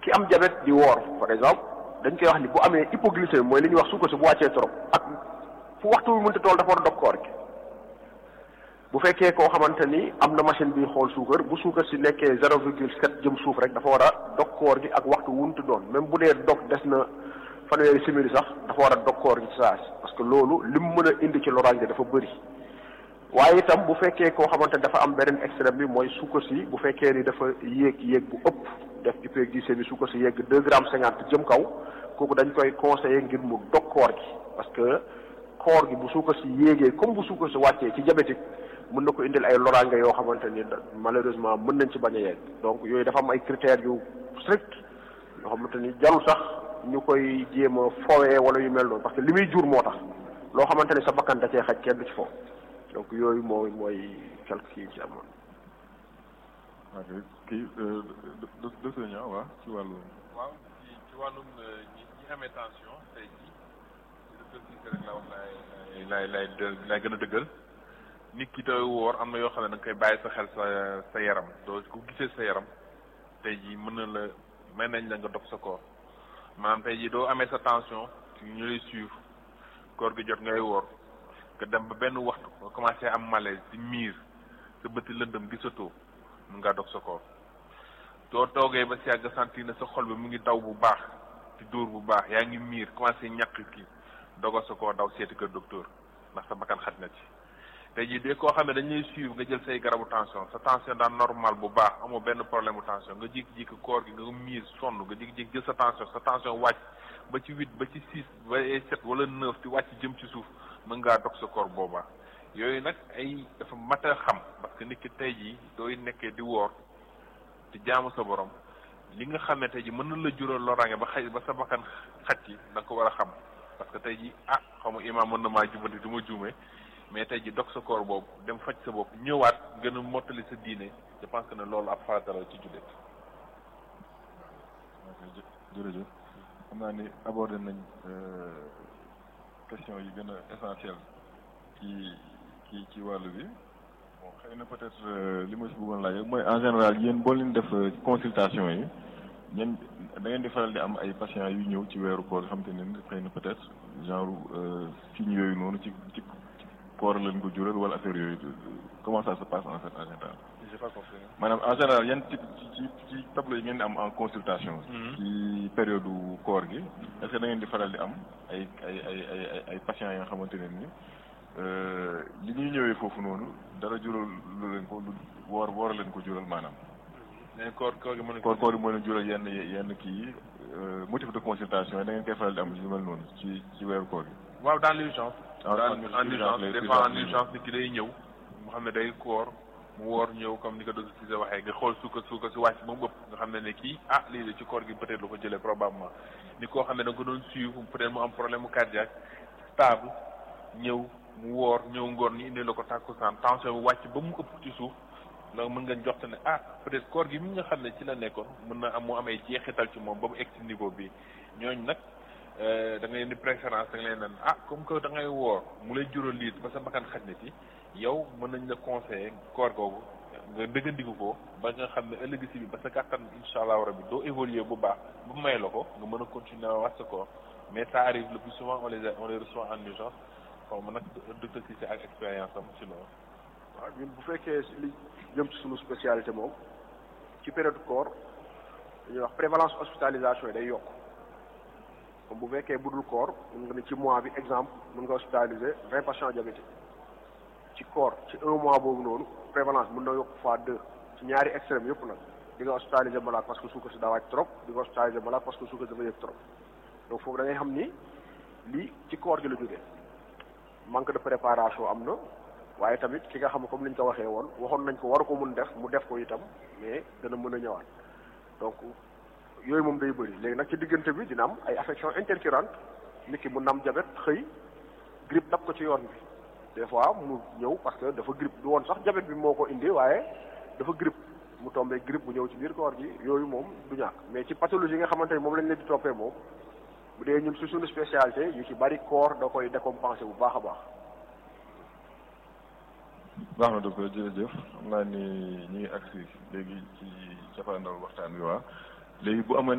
ki am diabète di woor par exemple dañ koy wax ni bu amee hypoglycémie mooy li ñuy wax suukar si bu wàccee trop ak fu waxtu bi mënta tool dafa war a dog koor gi bu fekkee koo xamante ni am na machine bi xool suukar bu suukar si nekkee zéro virgule sept jëm suuf rek dafa war a dog koor gi ak waxtu wuntu doon même bu dee dog des na fanweeri simili sax dafa war a dog koor gi ci saa si parce que loolu lim mën a indi ci loraange dafa bëri waaye itam bu fekkee koo xamante ni dafa am beneen extrême bi mooy suukar si bu fekkee ni dafa yéeg yéeg bu ëpp def hypoglycémie suukar si yéeg deux grammes cinquante jëm kaw kooku dañ koy conseiller ngir mu dog koor gi parce que koor gi bu suukar si yéegee comme bu suukar si wàccee ci diabétique mën na ko indil ay loraange yoo xamante ni malheureusement mën nañ ci bañ a yegg donc yooyu dafa am ay critères yu strict yoo xamante ni jarul sax ñu koy jéem a fowee wala yu mel noonu parce que li muy jur moo tax loo xamante ni sa bakkan da cee xaj kenn du ci foofu donc yooyu mooy mooy quelque kii ci amoon. ok kii docteur Niang waaw ci wàllu. waaw ci ci wàllum ñi ñi amee tension tey jii docteur Cissé rek la wax laay laay laay laay gën a dëggal nit ki doy woor am na yoo xam ne da nga koy bàyyi sa xel sa sa yaram doo ko gisee sa yaram tey jii mën na la may nañ la nga dog sa koor maanaam tey jii doo amee sa tension ñu lay suivre koor gi jot ngay woor nga dem ba benn waxtu nga commencé am malaise di miir sa bëti lëndëm gisatoo mun ngaa dog sa koor doo toogee ba si yàgg sentir ne sa xol bi mu ngi daw bu baax di dóor bu baax yaa ngi miir commencé ñàkk kii dogal sa koor daw seeti kër docteur ndax sa bakkan xaj na ci tey jii de koo xam ne dañ lay suivre nga jël say garabu tension sa tension daan normal bu baax amoo benn problème bu tension nga jékki-jékki koor gi nga miir sonn nga jékki-jékki jël sa tension sa tension wàcc ba ci huit ba ci six ba sept wala neuf di wàcc jëm ci suuf mën ngaa dog sa koor boobaa yooyu nag ay dafa mat a xam parce que nit ki tey jii dooy nekkee di woor di jaamu sa borom li nga xam ne tey jii mën na la jural loraange ba xëy ba sa bakkan xaj ci da nga ko war a xam parce que tey jii ah xaw ma imaam mën na maa jubanti du ma juumee mais tey jii dog sa koor boobu dem faj sa bopp ñëwaat gën a mottali sa diine je pense que ne loolu ab farata la ci jullit. ok jërëjëf xam naa ni abordé nañ question yi gën a essentiel ci ci ci wàllu bi bon xëy na peut-être li ma si bëggoon laaj mooy en général yéen boo leen def consultation yi ñen da ngeen di faral di am ay patients yu ñëw ci weeru koor xam te ne xëy na peut-être genre signes yooyu noonu ci ci koor leen ko jural wala affaire yooyu comment ça se passe en fait en général. j'ai pas compris. maanaam en général yan ci ci ci tableau yi ngeen di am en consultation. ci période koor gi est-ce que da ngeen di faral di am ay ay ay ay ay patients yi nga xamante ne ni li ñuy ñëwee foofu noonu dara jural lu leen ko lu woor woor leen ko jural maanaam. mais koor koor gi mën na koor koor gi moo leen jural yenn yenn kii yi motif de consultation yi da ngeen koy faral di am lu mel noonu ci ci weeru koor gi. waaw dans l'urgence. en en urgence des fois en urgence nit ki day ñëw mu xam ne day koor mu woor ñëw comme ni ko docteur Cissé waxee nga xool suukar suukar si wàcc ba mu ëpp nga xam ne ne kii ah lii de ci koor gi peut-être lu ko jëlee probablement ni koo xam ne da nga ko doon suivre peut-être mu am problème mu cardiaque stable ñëw mu woor ñëw ngoor ñu indi la ko tàkkusaan tension bi wàcc ba mu ëpp ci suuf donc mën nga jox ne ah peut-être koor gi mi nga xam ne ci la nekkoon mën na am mu amee jeexital ci moom ba mu egg ci niveau bi ñooñu nag da ngay indi préférence da nga leen naan ah comme que da ngay woor mu lay jural lii ba sa bakkan xaj na ci yow mën nañ la conseiller koor googu nga dëggandiku ko ba nga xam ne ëllëg si bi ba sa kàttan incha allah rabi doo évoluer bu baax ba may la ko nga mën a continuer waat sa koor mais ça arrive le plus souvent on les on les reçoit en urgence xaw ma nag docteur Cissé ak expérience am ci loolu. waaw ñun bu fekkee li jëm ci suñu spécialité moom ci période koor dañuy wax prévalence hospitalisation yi day yokk comme bu fekkee budul koor mun nga ne ci mois bi exemple mun nga hospitaliser vingt patients diabétiques ci koor ci un mois boobu noonu prévalence mun na yokk fois deux ci ñaari extrême yëpp nag di nga hospitaliser malade parce que suukar si daa wàcc trop di nga hospitaliser malade parce que suukar si dafa yëg trop donc foofu da ngay xam ni lii ci koor gi la jógee manque de préparation am na waaye tamit ki nga xam comme ni ñu ko waxee woon waxoon nañ ko waru ko mun def mu def ko itam mais dana mën a ñëwaat donc yooyu moom day bëri léegi nag ci diggante bi dina am ay affection intercurrente nit ki mun na am jabet xëy grippe dab ko ci yoon bi des fois mu ñëw parce que dafa grippe du woon sax jabet bi moo ko indi waaye dafa grippe mu tombé grippe bu ñëw ci biir koor gi yooyu moom du ñàkk mais ci pathologie yi nga xamante ni moom lañ leen di toppee moom bu dee ñun su suñu spécialité yu ci bari koor da koy décompenser bu baax a baax baax na docteur jërëjëf xam naa ni ñu ngi agsi léegi ci cappaandaw waxtaan wi waa léegi bu amoon